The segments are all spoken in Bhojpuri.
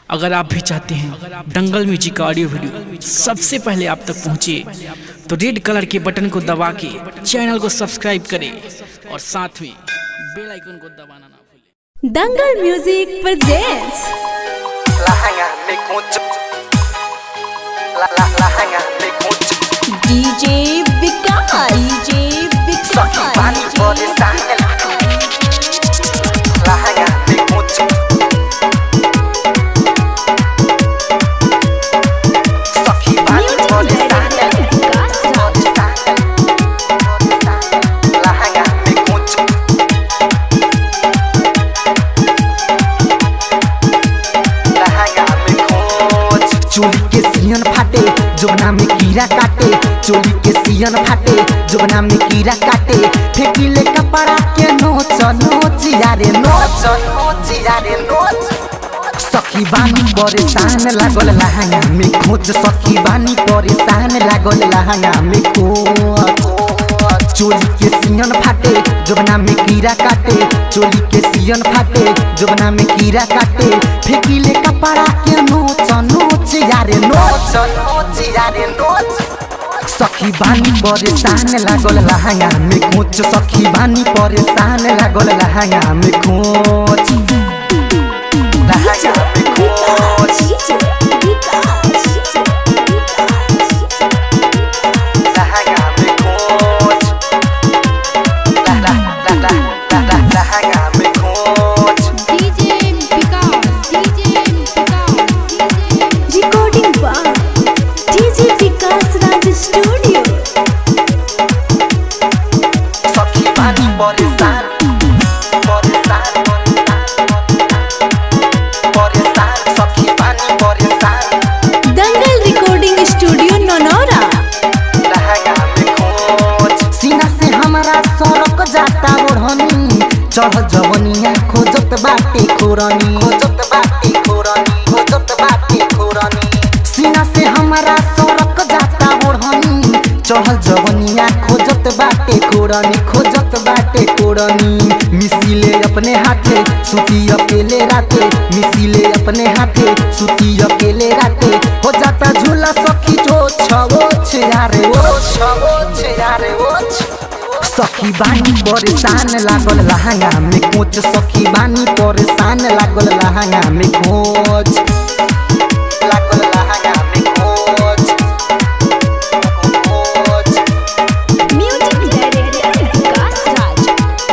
अगर आप भी चाहते हैं दंगल म्यूजिक का ऑडियो वीडियो सबसे पहले आप तक पहुंचे तो रेड कलर के बटन को दबा के चैनल को सब्सक्राइब करें और साथ में बेल आइकन को दबाना ना भूलें Dangal music presents Lahanga me concha La la lahanga me concha DJ Vikas DJ Saki bani body sangel Lahanga me concha Saki bani body sangel Body sangel Body sangel Lahanga me concha Lahanga me concha चोली के सियन फाटे जोगना में कीड़ा काटे चोली के सियन फाटे जोगना में कीड़ा काटे फेंकिले कपड़ा के नोच नोच यारे नोच नोच यारे नोच सखी बानी परेशान लागल लहंगा में खोज सखी बानी परेशान लागल लहंगा में खोज चोली के सियन फाटे जोगना में कीड़ा काटे चोली के सियन फाटे जोगना में कीड़ा काटे फेंकिले कपड़ा के नोच नोच यारे नोच नोच यारे नोच सखी बानी परेशान लागल लहंगा में खोच सखी बानी परेशान लागल लहंगा में खोच Lahanga me concha Lahanga me concha La la la la la la Lahanga me concha DJ Vikas DJ Vikas recording by DJ Vikas Raj studio सखी बानी परेशान परेशान Porisan सखी बानी परेशान Dangal recording studio Nanaura Lahanga me concha सीना से हमारा सड़क जाता ओढ़नी चढ़ जवनिया खोजत बाटे खोरनी खोजत बाटे खोरनी खोजत बाटे खोरनी सीना से हमारा सड़क जाता ओढ़नी चढ़ जवनिया खोजत बाटे खोरनी खोजत बाटे खोरनी मिसिले अपने हाथे सुती अकेले राते मिसिले अपने हाथे सुती अकेले राते हो जाता झूला सखी जो छवो यारे ओ छवो यारे ओ सखी बानी परेशान लागल लहंगा में कोच सखी बानी परेशान लागल लहंगा में कोच लागल लहंगा में कोच कोच म्यूजिक डायरेक्टर विकास राज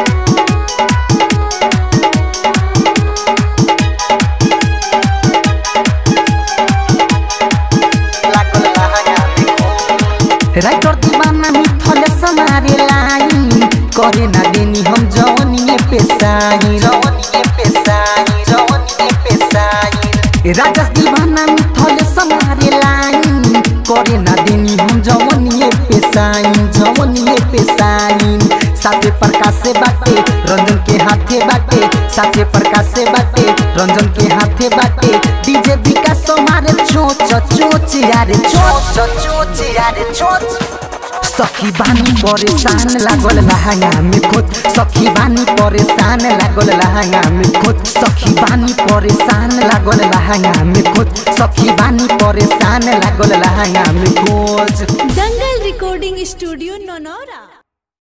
लागल lahanga me concha राइटर दीवाना मिथल समारे लाइन करे ना देनी हम जवनिए पेशाई Jawaniye pesai Jawaniye pesai राजस दीवाना मिथल समारे लाइन करे ना देनी हम जवनिए पेशाई जवनिए पेशाई साथे प्रकाश से बाटे रंजन के हाथे बाटे साथे प्रकाश से बाटे रंजन के हाथे बाटे डीजे विकास मारे चोच चोच यारे चोच Choch yare choch सखी बानी परेशान लागल लहंगा में खोज सखी बानी परेशान लागल लहंगा में खोज सखी बानी परेशान लागल लहंगा में खोज सखी बानी परेशान लागल लहंगा में खोज दंगल रिकॉर्डिंग स्टूडियो ननौरा